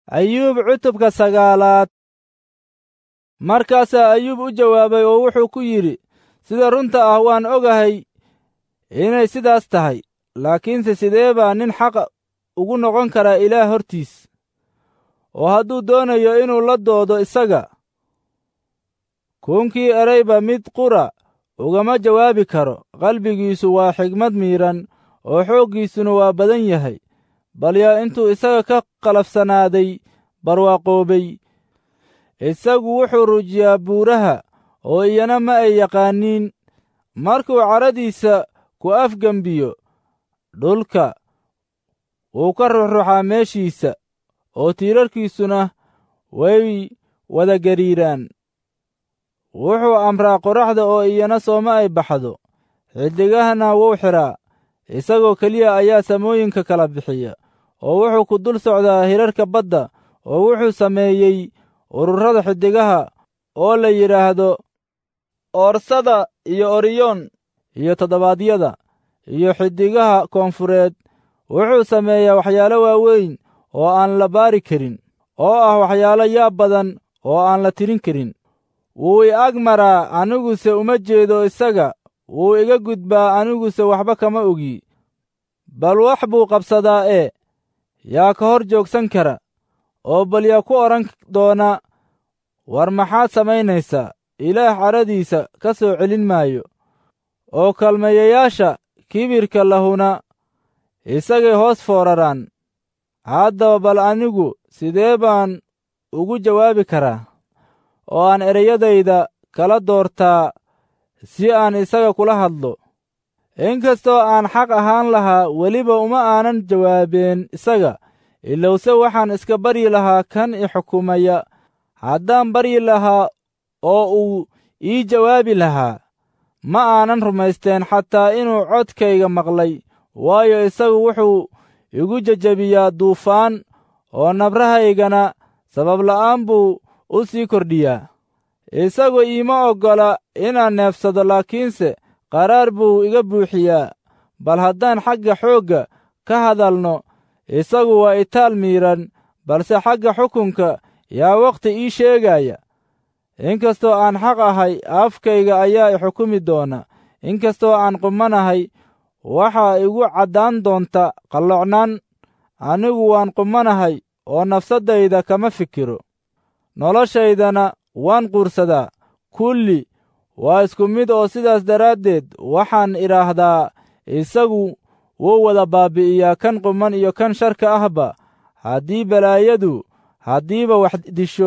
ayuub cutubka sagaalaad markaasaa ayuub u jawaabay oo wuxuu ku yidhi sida runta ah waan ogahay inay sidaas tahay laakiinse sidee baa nin xaqa ugu noqon karaa ilaah hortiis oo hadduu doonayo inuu la doodo isaga kuunkii erayba mid qura ugama jawaabi karo qalbigiisu waa xigmad miidhan oo xooggiisuna waa badan yahay bal yaa intuu isaga ka qalafsanaaday barwaaqoobay isagu wuxuu rujiyaa buuraha oo iyana ma ay yaqaaniin markuu cadhadiisa ku afgembiyo dhulka wuu ka ruxruxaa meeshiisa oo tiirarkiisuna way wada gariiraan wuxuu amraa qoraxda oo iyana sooma ay baxdo xiddigahana wuu xidhaa isagoo keliya ayaa samooyinka kala bixiya oo wuxuu ku dul socdaa hirarka badda oo wuxuu sameeyey ururada xiddigaha oo la yidhaahdo oorsada iyo oriyoon iyo toddobaadyada iyo xiddigaha koonfureed wuxuu sameeyaa waxyaalo waaweyn oo aan la baari karin oo ah waxyaalo yaab badan oo aan la tirin karin wuu i ag maraa aniguse uma jeedo isaga wuu iga gudbaa aniguse waxba kama ogi bal wax buu qabsadaa ee yaa ka hor joogsan kara oo bal yaa ku odhan doona war maxaad samaynaysaa ilaah cadhadiisa ka soo celin maayo oo kalmayayaasha kibirka lahuna isagay hoos fooraraan haddaba bal anigu sidee baan ugu jawaabi karaa oo aan ereyadayda kala doortaa si aan isaga kula hadlo inkastoo aan xaq ahaan lahaa weliba uma aanan jawaabeen isaga ilowse waxaan iska baryi lahaa kan i xukumaya haddaan baryi lahaa oo uu ii jawaabi lahaa ma aanan rumaysteen xataa inuu codkayga maqlay waayo isagu wuxuu igu jejebiyaa duufaan oo nabrahaygana sababla'aan buu u sii kordhiyaa isagu iima oggola inaan neefsado laakiinse qaraar buu iga buuxiyaa bal haddaan xagga xoogga ka hadalno isagu waa itaal miidhan balse xagga xukunka yaa wakhti ii sheegaya inkastoo aan xaq ahay afkayga ayaa i xukumi doona inkastoo aan qumanahay waxaa igu caddaan doonta qallocnaan anigu waan qumanahay oo nafsaddayda kama fikiro noloshaydana waan quursadaa kulli waa isku mid oo sidaas daraaddeed waxaan idhaahdaa isagu wuu wada baabbi'iyaa kan quman iyo kan sharka ahba haddii balaayadu haddiiba wax disho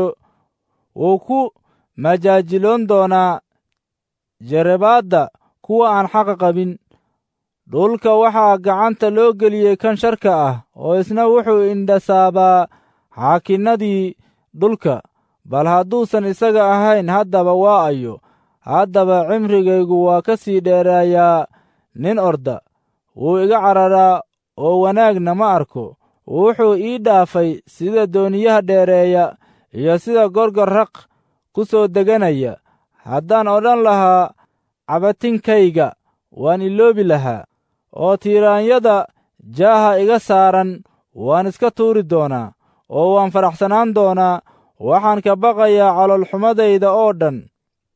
wuu ku majaajiloon doonaa jerebaadda kuwa aan xaqa qabin dhulka waxaa gacanta loo geliyey kan sharka ah oo isna wuxuu indhasaabaa xaakinnadii dhulka bal hadduusan isaga ahayn haddaba waa ayo haddaba cimrigaygu waa ka sii dheeraayaa nin orda wuu iga cararaa oo wanaagna ma arko wuxuu ii dhaafay sida dooniyaha dheereeya iyo sida gorgor raq ku soo deganaya haddaan odhan lahaa cabatinkayga waan iloobi lahaa oo tiiraanyada jaaha iga saaran waan iska tuuri doonaa oo waan faraxsanaan doonaa waxaan ka baqayaa caloolxumadayda oo dhan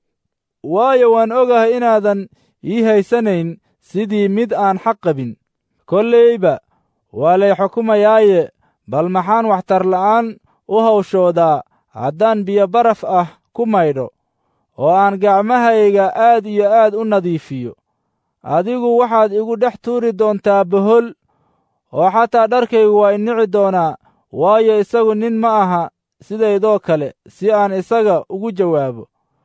waayo waan ogahay inaadan ii haysanayn sidii mid aan xaq qabin kollayba waa lay xukumayaaye bal maxaan waxtar la'aan u hawshoodaa haddaan biyo baraf ah ku maydho oo aan gacmahayga aad iyo aad u nadiifiyo adigu waxaad igu dhex tuuri doontaa bohol oo xataa dharkaygu waa inici doonaa waayo isagu nin ma aha sidaydoo kale si aan isaga ugu jawaabo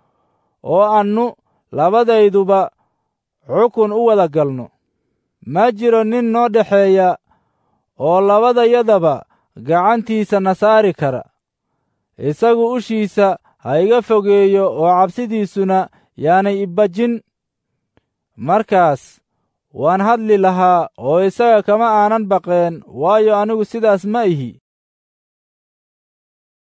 oo annu labadayduba xukun u wada galno ma jiro nin noo dhexeeya oo labadayadaba gacantiisa na saari kara isagu ushiisa ha iga fogeeyo oo cabsidiisuna yaanay ibajin markaas waan hadli lahaa oo isaga kama aanan baqeen waayo anigu sidaas ma ihi